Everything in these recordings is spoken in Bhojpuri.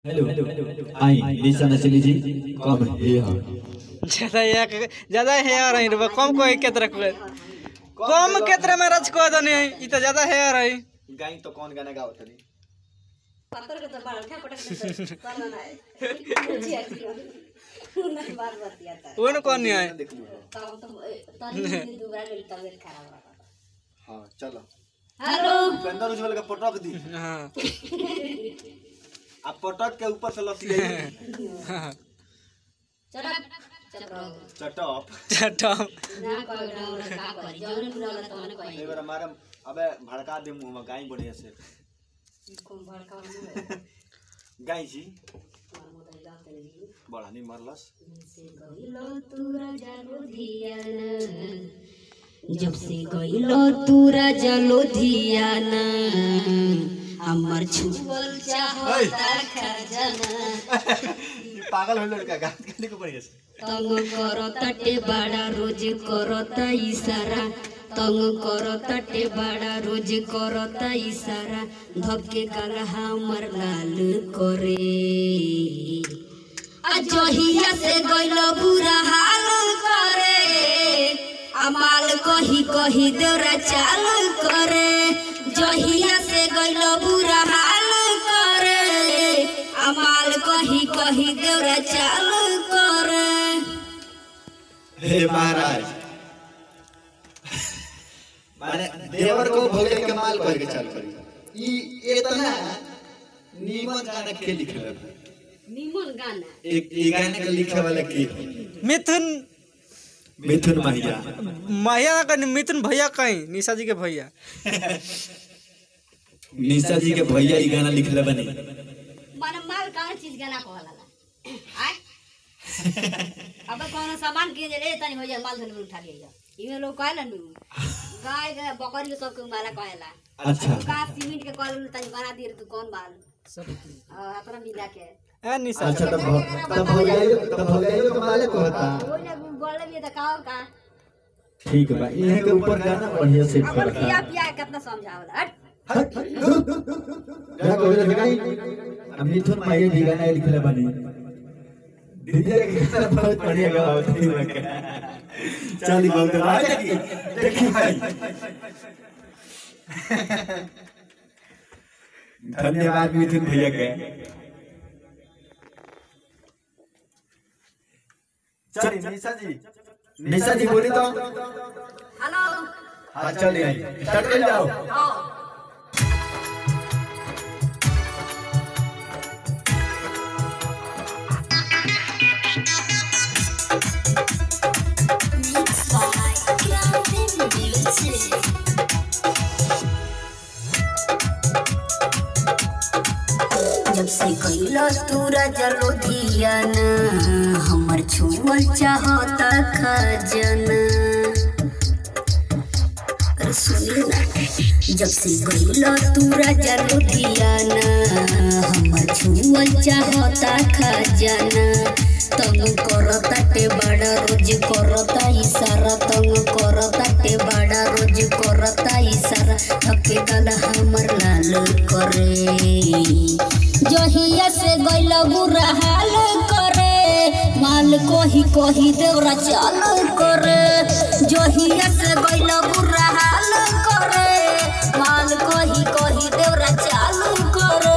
हेलो आई निशा नचली जी कम हे हाँ ज्यादा एक ज्यादा हेयर है रे कम कोई केतरा को कम केतरा में रच को दने ई त ज्यादा हेयर है गाई तो कौन गाना गावत रही पत्थर के तो बाल उठा पटक करना ना है जी अच्छी ना बार बार दिया था वो न कौन नहीं है तब तो तनी दोबारा ले तबियत खराब हो रहा हाँ चलो हेलो पेंदर उज्जवल का पटक दी हां आप पटक के ऊपर से लसी गई चला चलो चटप चटम ना कोई ना वाला का कर जौन पूरा वाला तो मैंने एक कोई बार हमारे अबे भड़का दे मुंह में गाई बढ़िया से कौन भड़का मुंह गाई जी मार मोदल जाते नहीं बड़ा नहीं मरलस से गइलो तू राजा लुधियाना जब से गइलो तू राजा लुधियाना हमर छुअल चाहता खजाना पागल हो लड़का गात गाने को बढ़िया से तंग करो तटे बड़ा रोज करता इशारा तंग करो तटे बड़ा रोज करता इशारा धक्के काला हमर लाल करे आ जहिया से गइल बुरा हाल करे अमाल कही कही देवरा चाल करे जहिया से गइल बुरा हाल करे अमाल कही कही देवरा चाल करे हे महाराज माने देवर को भोगे के माल कह के चल करी ई इतना नीमन गाना के लिखल है निमन गाना एक ई गाना के लिखे वाला की है? मिथुन मिथुन महिया महिया का मिथुन भैया कहीं निशा जी के भैया निशा जी के भैया ई गाना लिखले बनी मन माल कौन चीज गाना कहला आय अब कौन सामान किन ले तनी हो जाए माल धन उठा लिया इमे लोग कहला नु गाय के बकरी के सब के माला कहला अच्छा का सीमेंट के कहल तनी बना दिए तू कौन माल अ, अपना मिला के ए निशा अच्छा तब तब भैया तब भैया के माले कहता ओइ ना बोले भी देखाओ का ठीक बा इहे के ऊपर गाना बढ़िया से अपन पड़ता पिया पिया के कितना समझावला हट हट क्या कहले गाई हम मिथुन महिया जी गाना लिखले बनी दीदी के गाना बहुत बढ़िया गावत थी चली बहुत राजा की देखी भाई धन्यवाद मिथुन भैया के चलिए निशा जी निशा जी बोली तो हेलो हाँ चलिए स्टार्ट कर जाओ आओ जब से कैला तू राजा लोधियाना हमर छुअल चाहता खजाना अरे सुनिए ना जब से गइला तू राजा लुधियाना हमर छुअल चाहता खजाना तंग करता टे बड़ा रोज करता इशारा तंग करता टे बड़ा रोज करता इशारा थके गल हमर लाल करे जहिया से गइला बुरा हाल करे माल कोही कोही देवरा चाल करे जहिया से गइला बुरा हाल करे माल कोही कोही देवरा चाल करे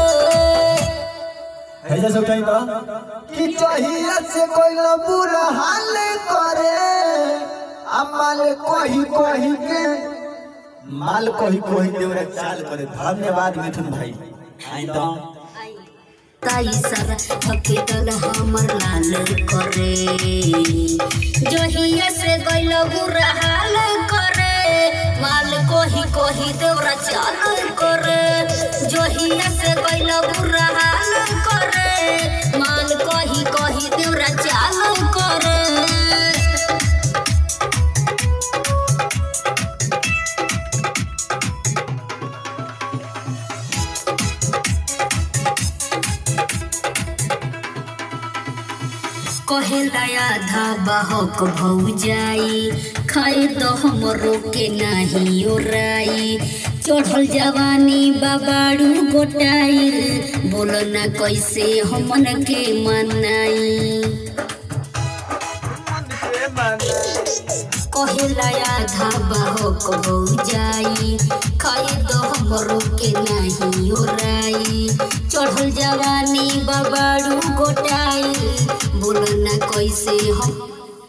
ऐसा सब टाइम तो कि चाहिए से कोई ना बुरा हाल करे अमल कोही कोही के माल कोही कोही देवरा चाल करे धन्यवाद मिथुन भाई आई तो ताई सर थके दल हमर लाल करे जहिया से गइल बुरा हाल करे माल कोही कोही देवरा चाल करे जहिया से गइल बुरा हाल करे माल कोही कोही देवरा चाल करे कहेला आधा बहक भौ जाई खाए तो हमरो के नाही ओराई चढ़ल जवानी बाबाड़ू गोटाइल बोलो ना कैसे हमन के मनाई कहेला आधा बाहो कहू जाई खाए दो हमरो के नहीं ओराई चढ़ल जवानी बाबाड़ू गोटाइल बोलो ना कैसे हम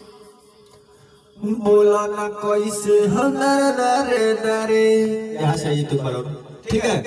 बोला ना कैसे हम नरे नरे यहाँ से ये तू करो ठीक है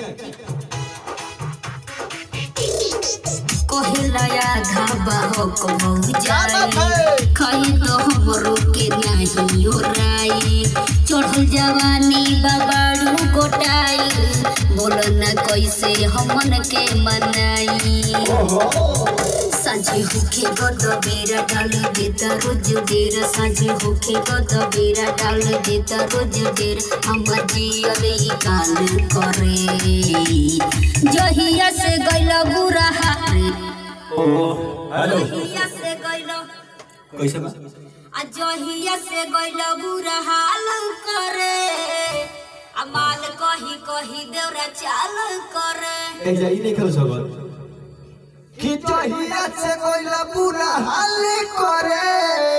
कहेला आधा बाहो कहू जाई खाए तो हमरो के नहीं ओराई चढ़ल जवानी बाबाड़ू गोटाई बोलो ना कैसे हमन के मनाई साझे होखे गद बेरा डाल देता रोज डेरा साझे होखे गद बेरा डाल देता रोज डेरा हमर जियल ई काल करे जहिया से गइल बुरा हाल हेलो जहिया से गइल कैसे बा आ जहिया से गइल बुरा हाल करे आ माल कही कही देवरा चाल करे ए जाई नहीं खेल सकत कि जहिया से कोइला बुरा हाल करे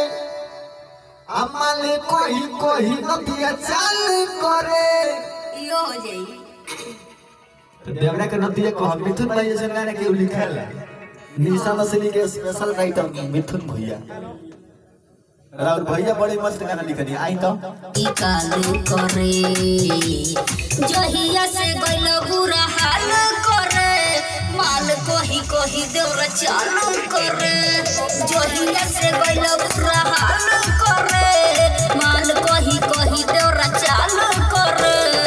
अमाले कोई कोई नदिया चाल करे यो हो जाई तो देवरा के नदिया को हम मिथुन भाई जैसे गाने के लिखल है निशा मसली के स्पेशल राइटर मिथुन भैया राहुल भैया बड़ी मस्त गाना लिखनी आई तो ई काल करे जहिया से गइल बुरा हाल करे माल कही कही देवरा चाल करे जहिया से गइल बुरा हाल करे माल कही कही देवरा चाल करे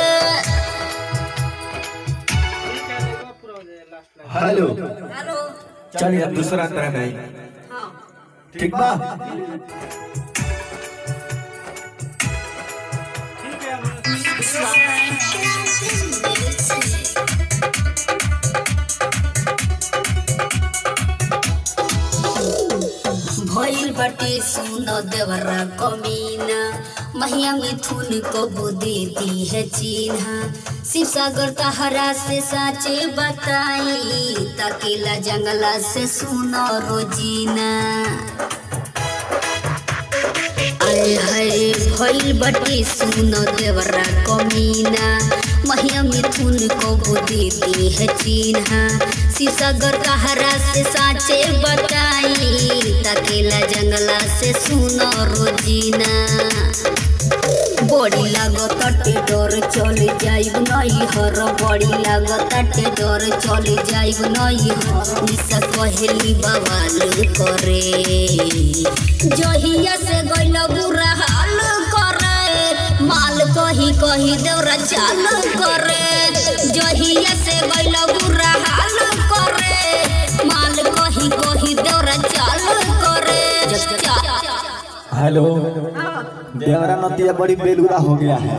हेलो हेलो चलिए अब दूसरा तरह नहीं हाँ ठीक बा भइल बाटे सुन देवरा कमीना महिया मिथुन को बुद्धि दी है चिन्हा शिव सागर तहरा से साचे बताई तकेला जंगला से सुनो रोजीना आए हाय भइल बाटे सुन देवरा कमीना महिया मिथुन को बुद्धि दी है चिन्हा शिवसागर कहरा से साचे बताई तकेला जंगला से सुनो रोजीना बड़ी लागताटे डर चले जाइब नहीं हर बड़ी लागताटे डर चले जाइब नहीं हर निशा कहेली बवाल करे जहिया से गइल बुरा हाल करे माल कही कही देवरा चाल करे जहिया से गइल बुरा हाल करे माल कही कही देवरा चाल करे हेलो देवरा नदिया बड़ी बेलुरा हो गया है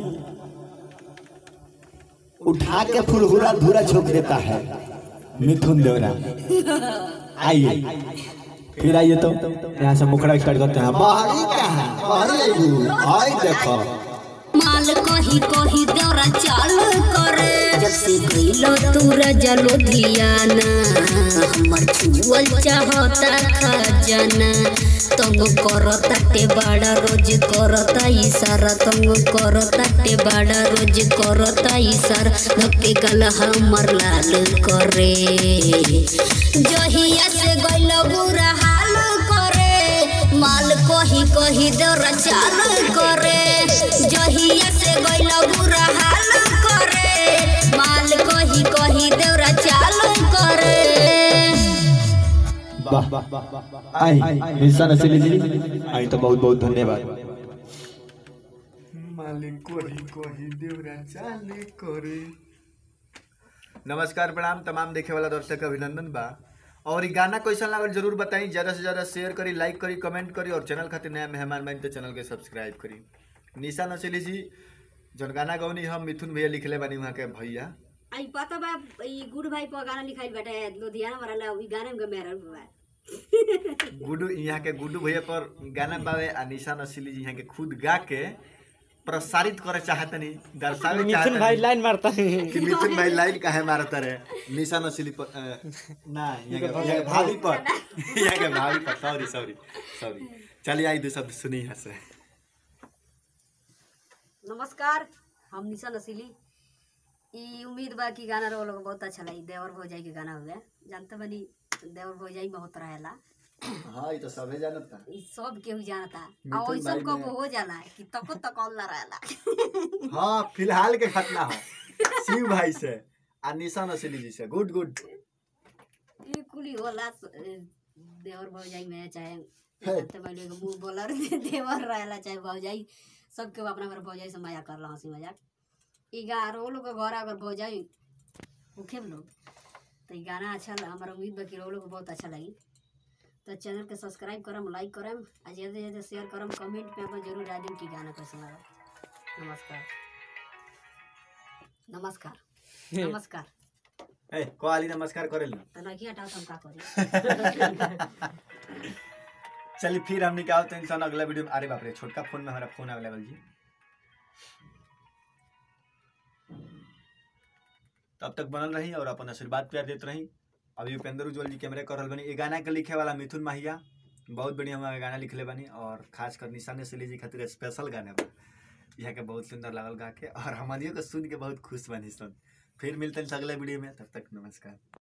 उठा के फुरहुरा धूरा छोक देता है मिथुन देवरा आइए फिर आइए तो यहाँ से मुखड़ा स्टार्ट करते हैं बाहरी कहाँ बाहरी आई देखो माल कही कही देवरा चाल करे जब से गइलो तू राजा लोधियाना हमर छुअल चाहता खजाना तंग करताटे बाड़ा रोज करता इशारा तंग करताटे बाड़ा रोज करता इशारा धक्के गल हमर लाल करे जहिया से गइलो बुरा हाल करे माल कही कही देवरा चाल करे जहिया से गइल बुरा हाल करे माल कही कही देवरा चाल करे वाह आई निशान असली जी आई तो बहुत बहुत धन्यवाद मालिक कोही कोही देवरा चाले करे नमस्कार प्रणाम तमाम देखे वाला दर्शक के अभिनंदन बा और ई गाना कैसन लागल जरूर बताई ज्यादा से ज्यादा शेयर करी लाइक करी कमेंट करी और चैनल खातिर नया मेहमान बनी तो चैनल के सब्सक्राइब करी निशा नचली जी जौन गाना गौनी हम मिथुन भैया लिखले बानी वहाँ के भैया आई पता बा ई गुड भाई पर गाना लिखाइल बाटे लुधियाना वाला ई गाने में मेरा बा गुडू यहाँ के गुडू भैया पर गाना बावे आ निशा नसीली जी यहाँ के खुद गा के प्रसारित करे चाहतनी दर्शावे मिथुन भाई चाहतनी लाइन मारता है कि मिथुन भाई लाइन काहे मारत रहे निशा नसली पर अ, ना यहाँ के यहाँ के भाभी पर यहाँ के भाभी पर सॉरी सॉरी सॉरी चलिए आई दो शब्द सुनी यहाँ से नमस्कार हम निशा नसीली ई उम्मीद बा कि गाना रहो लोग बहुत अच्छा लगी देवर भौजाई के गाना हुए जानते बनी देवर भौजाई में होत रहेला हाँ ये तो सबे जानत था ई सब केहू जानता मिथुन और ऐसा भाई कब में- हो जाला कि तको तकौल ना रहेला हाँ फिलहाल के घटना हो शिव भाई से आ निशा नसली जी से गुड गुड ई कुली होला स- ए, देवर भौजाई में चाहे है। जानते बनी एगो मुंह बोलर देवर रहेला चाहे भौजाई सबके अपना घर भौजाई से मजाक करला हंसी मजाक ई गा रो लोग के घर अगर भौजाई होखे लोग तो ई गाना अच्छा ल- हमारा उम्मीद बा कि रो लोग को बहुत अच्छा लगी तो चैनल के सब्सक्राइब करम लाइक करम आ ज़्यादा से ज़्यादा शेयर करम कमेंट पे अपन जरूर डाल देम कि गाना कैसा लगा नमस्कार नमस्कार नमस्कार ए कोआली नमस्कार करेल तो नहीं हटाओ तो हम का करी चलिए फिर हमने क्या होता है इंसान अगला वीडियो में अरे बाप रे छोटका फोन में हमारा फोन अवेलेबल जी तब तक बनल रही और अपन आशीर्वाद प्यार देते रही अभी उपेंद्र उज्ज्वल जी कैमरे कर रहल बनी ये गाना के लिखे वाला मिथुन माहिया बहुत बढ़िया हमारा गाना लिखले बनी और खास कर निशाने से लीजिए खातिर स्पेशल गाना बा यहाँ के बहुत सुंदर लागल गा के और हमारियों को सुन के बहुत खुश बनी सुन फिर मिलते हैं अगले वीडियो में तब तक नमस्कार